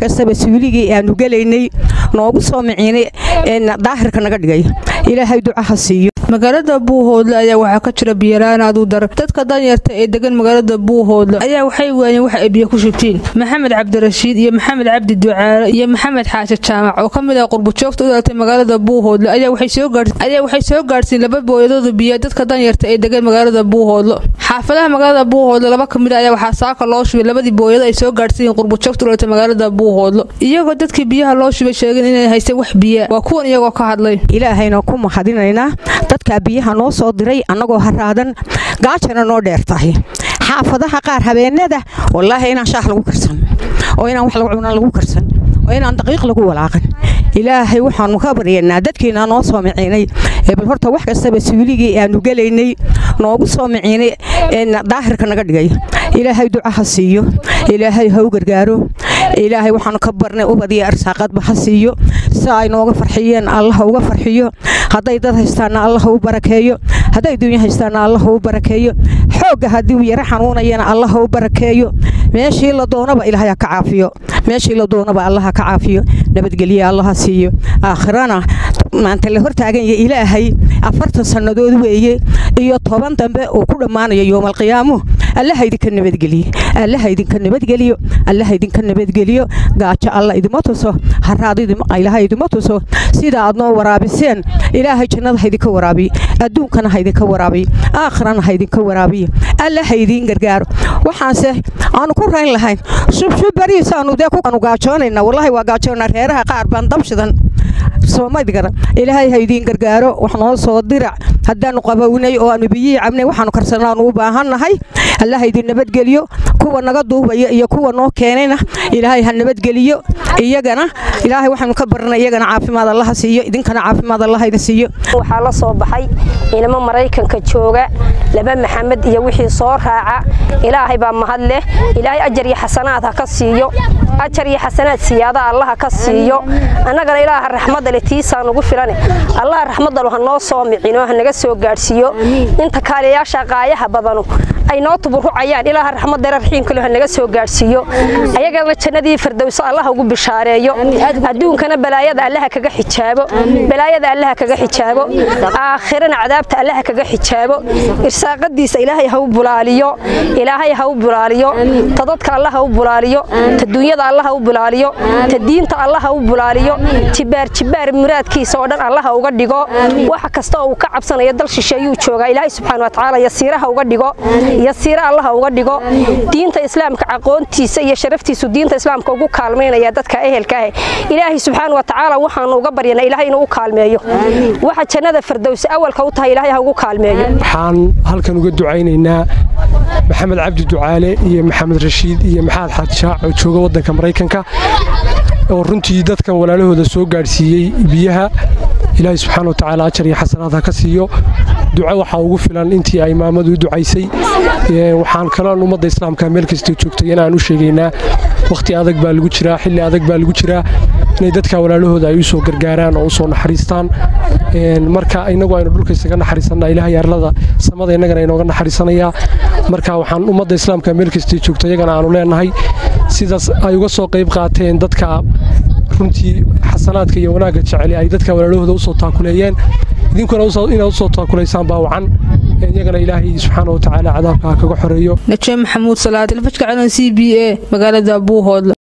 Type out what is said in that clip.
kastaba suuligii aanu gelaynay noogu soo miciinay daahirka naga dhigay ilaahay duca ha siiyo magaalada buuhoodle ayaa waxaa ka jira biyolaan aad u dar dadka danyarta ee degan magaalada buuhoodle ayaa waxay waayeen wax ay biyo ku shubtiin maxamed cabdirashiid iyo maxamed cabdi ducaale iyo maxamed xaashi jaamac oo ka mid ah qurbujoogta u dhalatay magaalada buuhoodle ayaa waxay soo gaadhsiin laba booyadooda biyo dadka danyarta ee degan magaalada buuhoodle xaafadaha magaalada buuhoodle laba ka mid a ayaa waxaa saaka loo shubay labadii booyado ay soo gaadhsiiyeen qurbujoogta u dhalatay magaalada buuhoodle iyagoo dadkii biyaha loo shubay sheegeen inay haysay wax biya waa kuwan iyagoo ka hadlay ilaahayna ku mahadinaynaa dadkaa biyaha noo soo diray annagoo haraadan gaajana noo dheer tahay xaafadaha qaar habeenada wallaahi inaan shaah lagu karsan oo inaan wax lagu cunaan lagu karsan oo inaan daqiiq lagu walaaqan ilaahay waxaanu ka baryanaa dadkiina noo soo miciinay ee bal horta wax kastaba suuligii aanu gelaynay noogu soo miciinay daahirka naga dhigay ilaahay duca ha siiyo ilaahay ha u gargaaro ilaahay waxaanu ka barnay ubad iyo arsaaqadba ha siiyo si ay nooga farxiyeen allah uga farxiyo hadday dad haystaana allah u barakeeyo hadday dunya haystaana allah u barakeeyo xoogga haddii uu yaro xanuunayana allah u barakeeyo meeshii la doonaba ilaahay ha ka caafiyo meeshii la doonaba allah ha ka caafiyo nabadgelye allah ha siiyo aakhirana maanta la hortaagan yahay ilaahay afartan sannadood weeye iyo toban dambe uu ku dhammaanayo yowmalqiyaamu allaha idinka nabadgeliye allaha idinka nabadgeliyo allaha idinka nabadgeliyo gaajo alla idima tuso haraad ilaha idima tuso sida aad noo waraabiseen ilaahay jannada ha idinka waraabiye adduunkana ha idinka waraabiye aakhirana ha idinka waraabiye alla ha idiin gargaaro waxaanse aanu ku rayn lahayn shubshub bariisaanu dee kuanu gaajoonayna wallahi waa gaajoona reeraha qaar baan dabshidan soomaydgara ilaahay ha idiin gargaaro wax noo soo dirac haddaanu qabownay oo aanu biyihii cabnay waxaanu karsanaanu u baahannahay allaha idin nabadgeliyo kuwa naga duubaya iyo kuwa noo keenayna ilaahay ha nabadgeliyo iyagana ilaahay waxaanu ka barnay iyagana caafimaad allaha siiyo idinkana caafimaad allaha idin siiyo waxaa la soo baxay inamo maraykanka jooga laba maxamed iyo wixii soo raaca ilaahay baa mahad leh ilaahay ajar iyo xasanaad ha ka siiyo ajar iyo xasanaad siyaada allaha ka siiyo annagana ilaaha raxmadda leh tiisaan ugu filane allaha raxmaddalu ha noo soo micino ha naga soo gaadhsiiyo inta kaaliyayaasha qaayaha badanu ay noo tuburucayaan ilaaha raxmadda raxiimkale ha naga soo gaadhsiiyo ayagana jannadii firdowso allaha ugu bishaareeyo adduunkana balaayada allaha kaga xijaabo balaayada allaha kaga xijaabo aakhirana cadaabta allaha kaga xijaabo irsaaqadiisa ilaahay ha u bulaaliyo ilaahay ha u bulaaliyo ta dadka allah ha u bulaaliyo ta dunyada allah ha u bulaaliyo ta diinta allah ha u bulaaliyo jibaar jibaar muraadkiisa oo dhan allah ha uga dhigo waxa kasta oo uu ka cabsanayo dal shisheeyuu joogaa ilaahay subxaana watacaala yasiiraha uga dhigo yasiira allah ha uga dhigo diinta islaamka aqoontiisa iyo sharaftiisu diinta islaamka ugu kaalmaynaya dadka ehelka ah ilaahay subxaana watacaala waxaanu uga baryanaa ilaahay inuu u kaalmeeyo waxa jannada firdowsi awalka u tahay ilaahay ha ugu kaalmeeyo waxaan halkan uga ducaynaynaa maxamed cabdi ducaale iyo maxamed rashiid iyo maxamed xaadshaac oo jooga waddanka maraykanka oo runtii dadkan walaalahooda soo gaadhsiiyey biyaha ilaahay subxaana wa tacaala ajar iyo xasanaad ha ka siiyo duco waxaa ugu filan intii ay maamadu u ducaysay waxaan kaloon ummadda islaamka meel kastoo joogtay inaan u sheegaynaa wakhti adag baa lagu jiraa xilli adag baa lagu jiraa inay dadka walaalahooda ay u soo gargaaraan oo u soo naxariistaan marka inagu aynu dhulka isaga naxariisanna ilaahay arlada samada innagana inooga naxariisanayaa marka waxaan ummadda islaamka meel kastoo joogta iyagana aanu leenahay sidaas ay uga soo qayb qaateen dadka runtii xasanaadka iyo wanaagga jeceli ay dadka walaalahooda usoo taakuleeyeen idinkuna inaad usoo taakulaysaan baa wacan iyagana ilaahay subxaana wa tacaala cadaabka ha kaga xoreeyo naje maxamuud salaad telefishka calan c b a magaalada buuhoodle